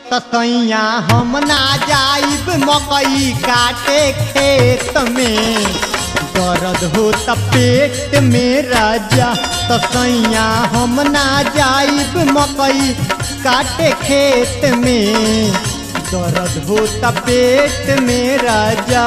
तसैया हम ना जाइब मकई काटे खेत में दर्द होता पेट में राजा तसैया हम ना जाइब मकई काटे खेत में दर्द होता पेट में राजा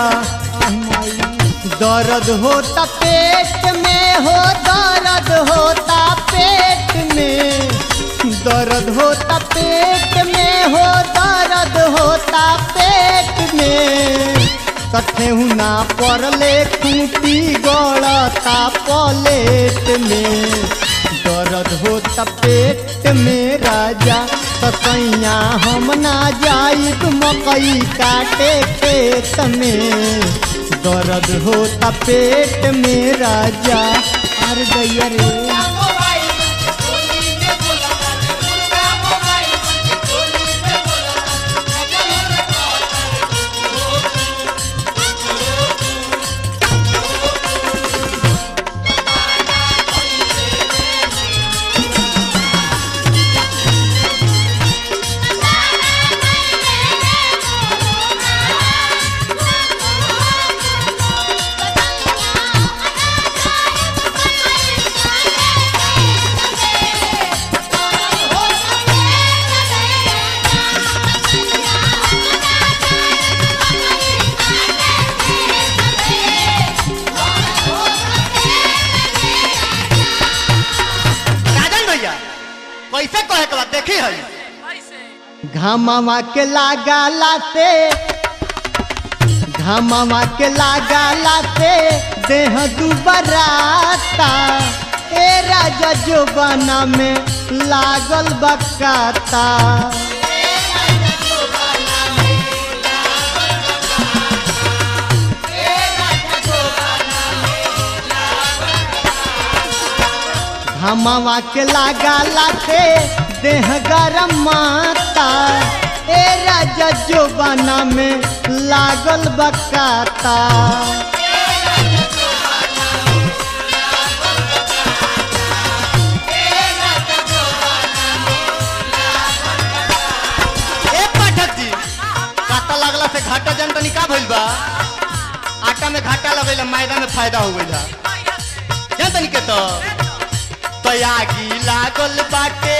दर्द होता पेट में हो दर्द होता पेट में दर्द होता पेट में हो दर्द होता पेट में कथेहू ना पड़ले खूटी गड़ता पलेट में दर्द होता पेट में राजा कसैया हम ना जाइब मकई काटे खेत में दर्द होता पेट में राजा अरे गैया रे राजन भैया कैसे कहे के बाद देखी है घामावा के लागला से घामावा के लागला से देह दुबराता ए राजा जोबाना में लागल बकाता घामावा के लागला से देह गरम माता ए राजा जोबाना में लागल बकाता ए पाठक जी काटा लागला से घाटा जन तनी का भइल बा आटा में घाटा लगेला मैदा में फायदा हो गइला जन तनी के तो तयागी लागल बाटे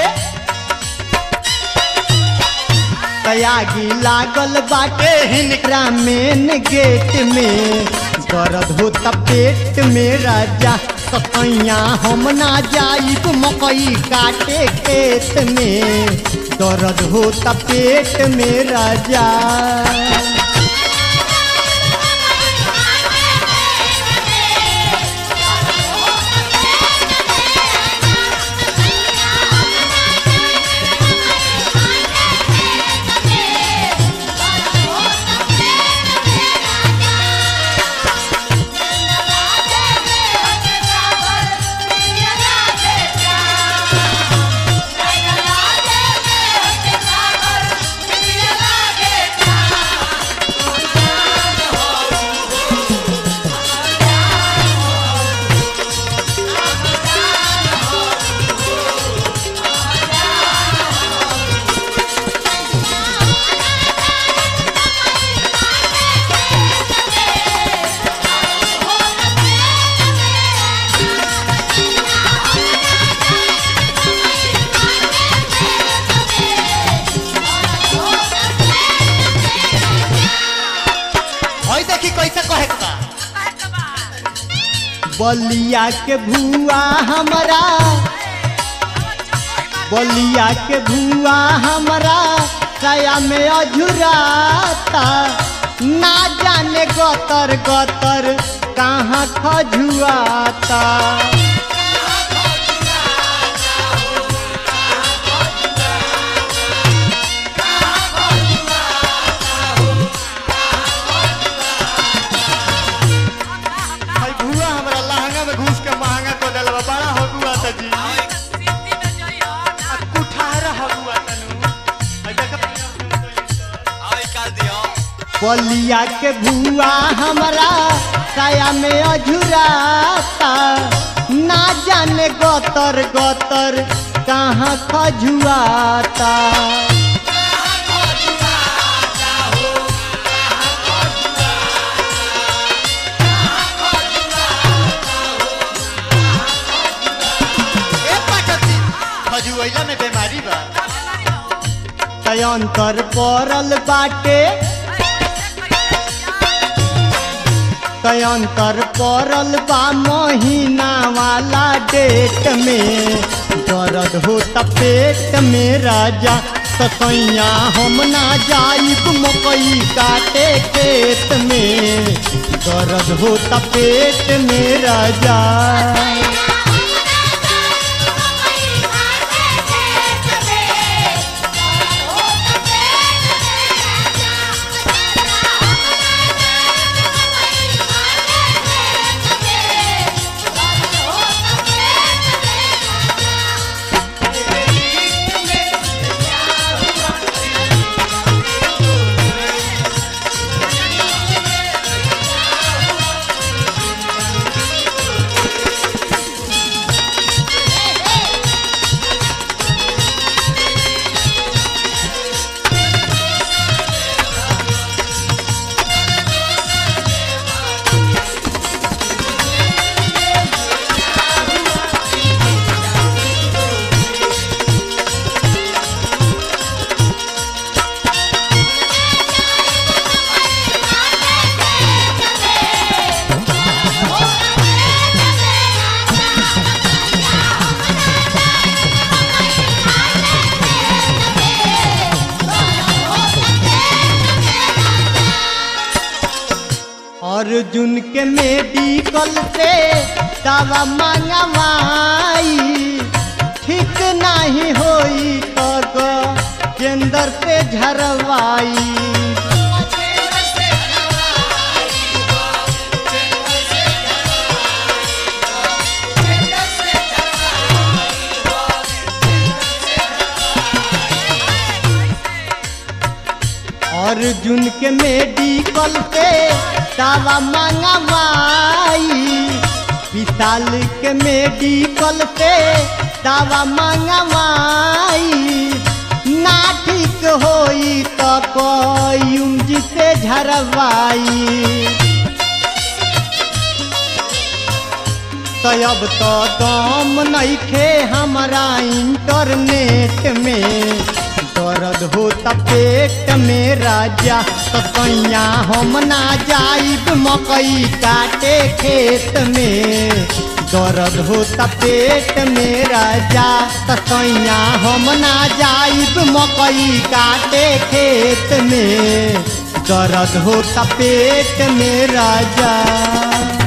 तयागी लागल बाटे हिनकरा मेन गेट में दर्द होता पेट में राजा कतैया हम ना जाइब मकई काटे खेत में दर्द होता पेट में राजा हई देखी कैसे कहे के बा बलिया के भुआ हमरा बलिया के भुआ हमरा सया में अझुराता ना जाने गतर गतर कहाँ खजुआता हई भुआ हमरा लहंगा में घुस के महंगा को देला बा बड़ा हो गुआ त जी आ कुठारा हो गुआ तनु हई देख बलिया के भुआ हमरा सया में अझुराता ना जाने गतर गतर कहाँ खजुआता तयंतर पड़ल बाटे तयंतर पड़ल बा महीना वाला डेट में दर्द होता पेट में राजा तसैया हम ना जाइब मकई काटे खेत में दर्द होता पेट में राजा अर्जुन के मेडिकल से दवा मंगवाई ठीक नहीं होई तो केंद्र से झरवाई अर्जुन के मेडिकल से दवा मंगवाई विशाल के मेडिकल से दवा मंगवाई ना ठीक होई तो कोई से झरवाई तो अब तो दम नइखे हमारा इंटरनेट में दर्द होता पेट में राजा तो कैया हम ना जाइब मकई काटे खेत में दर्द होता पेट में राजा तो कैया हम ना जाइब मकई काटे खेत में दर्द होता पेट में राजा